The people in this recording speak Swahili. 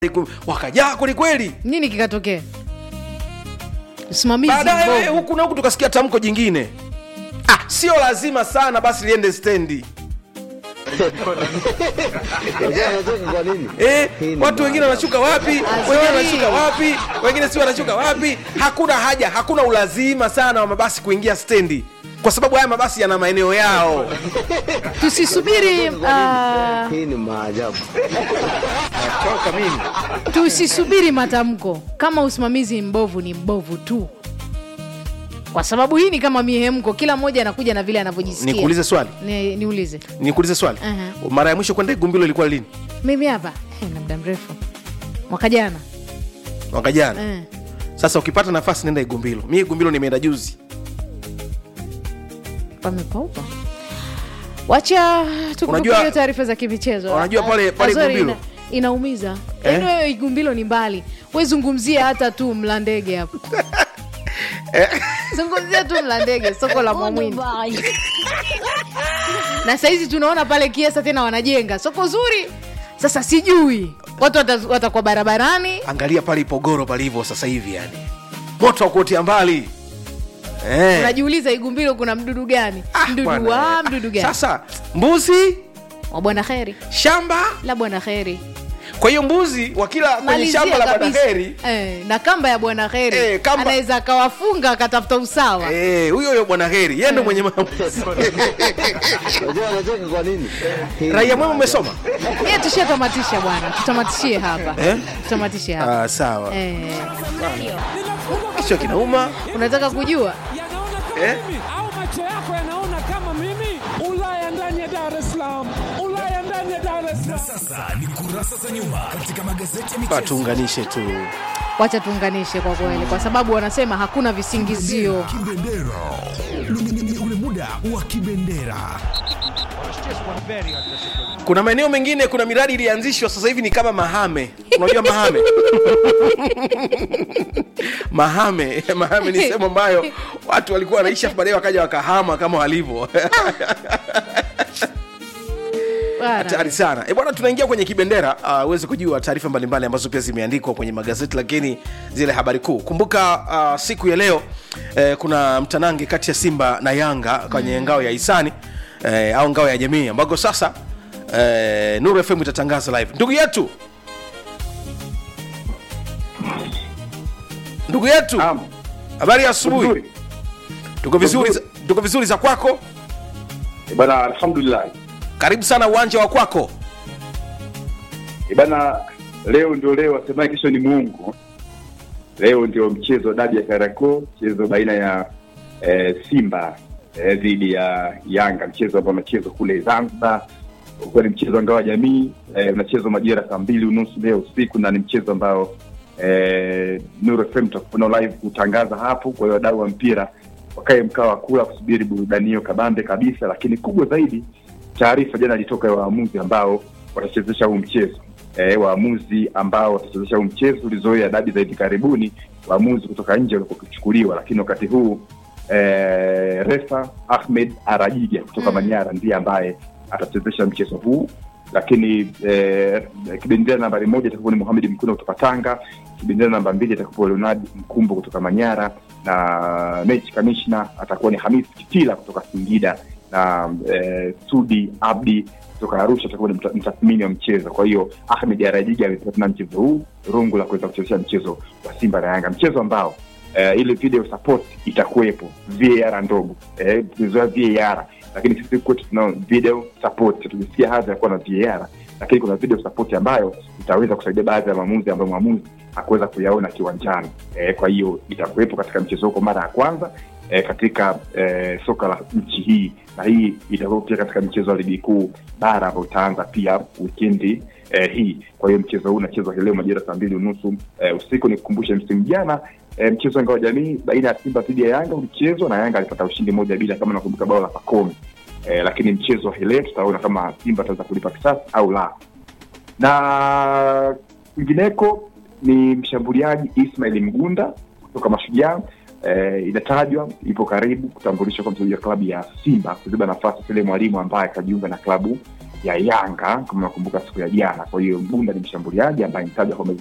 wakajaa kwelikweli nini kikatokea usimamizi baadaye mbovu. huku na huku tukasikia tamko jingine ah, sio lazima sana basi liende stendi Unajua anacheka kwa nini? Eh, Hii ni watu wengine wanashuka wapi wengine wanashuka wapi wengine si wanashuka wapi hakuna haja hakuna ulazima sana wa mabasi kuingia stendi kwa sababu haya mabasi yana maeneo yao tusisubiri ah, Hii ni maajabu. choka mimi tusisubiri matamko kama usimamizi mbovu ni mbovu tu kwa sababu hii ni kama mihemko kila mmoja anakuja na vile anavyojisikia nikuulize swali Ni- niulize nikuulize swali Aha. mara ya mwisho kwenda igumbilo ilikuwa lini mimi hapa eh, na muda mrefu mwaka jana mwaka jana eh. sasa ukipata nafasi nenda igumbilo mi igumbilo nimeenda juzi pamepaupa wacha tukupe Unajua- hiyo taarifa za kimichezo unajua pale- pale Azori Igumbilo? ina, inaumiza Eh? yaani wewe igumbilo ni mbali wezungumzia hata tu mlandege hapo zungumzia tu mlandege soko la mwamwini na sahizi tunaona pale kiesa tena wanajenga soko zuri sasa sijui watu wata- watakuwa barabarani angalia pale ipogoro palivyo sasa hivi yani moto wa kuotea mbali eh. unajiuliza igumbilo kuna mdudu gani Ah, mdudu bwana. wa mdudu gani sasa mbuzi wa bwana kheri shamba la bwana kheri kwa hiyo mbuzi wa kila kwenye Malizia shamba la kabisa. bwanaheri eh, na kamba ya bwana heri Eh, kamba- anaweza akawafunga akatafuta usawa Eh, huyo huyo bwana heri yeye ndo mwenye maamuzi Unajua anacheka kwa nini? Hii ni raia mwema maajabu. umesoma ye tushatamatisha bwana tutamatishie hapa Eh? tutamatishe hapa ah, sawa eh, kichwa kinauma unataka kujua eh? au macho yako yanaona kama mimi ulaya ndani ya dar es salaam ulaya ndani ya dar es salaam Sasa ni kurasa za nyuma katika magazeti ya michezo. tuunganishe tu wacha tuunganishe kwa kweli kwa sababu wanasema hakuna visingizio Kibendera. Ni- ni- ni ule muda wa kibendera. kuna maeneo mengine kuna miradi ilianzishwa sasa hivi ni kama mahame unajua mahame mahame mahame ni sehemu ambayo watu walikuwa wanaishi afu baadaye wakaja wakahama kama walivyo Bwana. hatari sana e bwana tunaingia kwenye kibendera uh, uweze kujua taarifa mbalimbali ambazo pia zimeandikwa kwenye magazeti lakini zile habari kuu kumbuka uh, siku ya leo eh, kuna mtanange kati ya simba na yanga kwenye mm. ngao ya hisani eh, au ngao ya jamii ambako sasa eh, nuru fm itatangaza live ndugu yetu ndugu yetu Naam. habari ya asubuhi Vizuri. tuko vizuri za- tuko vizuri za kwako Eh, Bana, alhamdulillah. karibu sana uwanja wa kwako Eh, Bana, leo ndio leo, wasemaye kesho ni Mungu. Leo ndio mchezo wa dabi ya Kariakoo, mchezo baina ya eh, Simba eh, dhidi ya Yanga, mchezo ambao unachezwa kule Zanzibar. Ulikuwa ni mchezo wa ngao ya jamii eh, unachezwa majira saa mbili unusu leo usiku, na ni mchezo ambao eh, Nuru FM tutakuwa nao live kutangaza hapo. Kwa hiyo wadau wa mpira wakae mkao wa kula kusubiri burudani hiyo kabambe kabisa, lakini kubwa zaidi taarifa jana ilitoka ya waamuzi ambao watachezesha huu mchezo e, waamuzi ambao watachezesha huu mchezo ulizoea dabi za hivi karibuni waamuzi kutoka nje walikuwa wakichukuliwa lakini wakati huu e, refa ahmed arajiga kutoka Mm. manyara ndiye ambaye atachezesha mchezo huu lakini eh, kibendera nambari moja itakuwa ni muhamedi mkuna kutoka tanga kibendera namba mbili atakuwa leonard mkumbo kutoka manyara na mechi kamishna atakuwa ni hamis kitila kutoka singida na eh, sudi abdi kutoka arusha atakuwa ni mta- mtathmini wa mchezo kwa hiyo ahmed arajiga amepewa tena mchezo huu rungu la kuweza kuchezesha mchezo wa simba na yanga mchezo ambao eh, ile video support itakuwepo var ndogo eh, tulizoea var lakini sisi kwetu tunao video support tulisikia hadha ya kuwa na var lakini kuna video support ambayo itaweza kusaidia baadhi ya maamuzi ambayo mwamuzi hakuweza kuyaona kiwanjani e, kwa hiyo itakuwepo katika mchezo huko mara ya kwanza e, katika e, soka la nchi hii na hii itakuwa pia katika mchezo wa ligi kuu bara ambao utaanza pia wikendi e, hii kwa hiyo mchezo huu unachezwa leo majira saa mbili unusu e, usiku nikukumbushe msimu jana e, mchezo wa ngao ya jamii baina ya simba dhidi ya yanga ulichezwa na yanga alipata ushindi moja bila kama nakumbuka bao la pakomi e, lakini mchezo wa hii leo tutaona kama simba ataweza kulipa kisasi au la na kwingineko ni mshambuliaji ismail mgunda kutoka mashujaa eh, inatajwa ipo karibu kutambulishwa kwa mchezaji wa klabu ya simba kuziba nafasi ile mwalimu ambaye akajiunga na klabu ya Yanga kama unakumbuka siku ya jana. Kwa hiyo Mbunda ni mshambuliaji ambaye nitajwa kwamba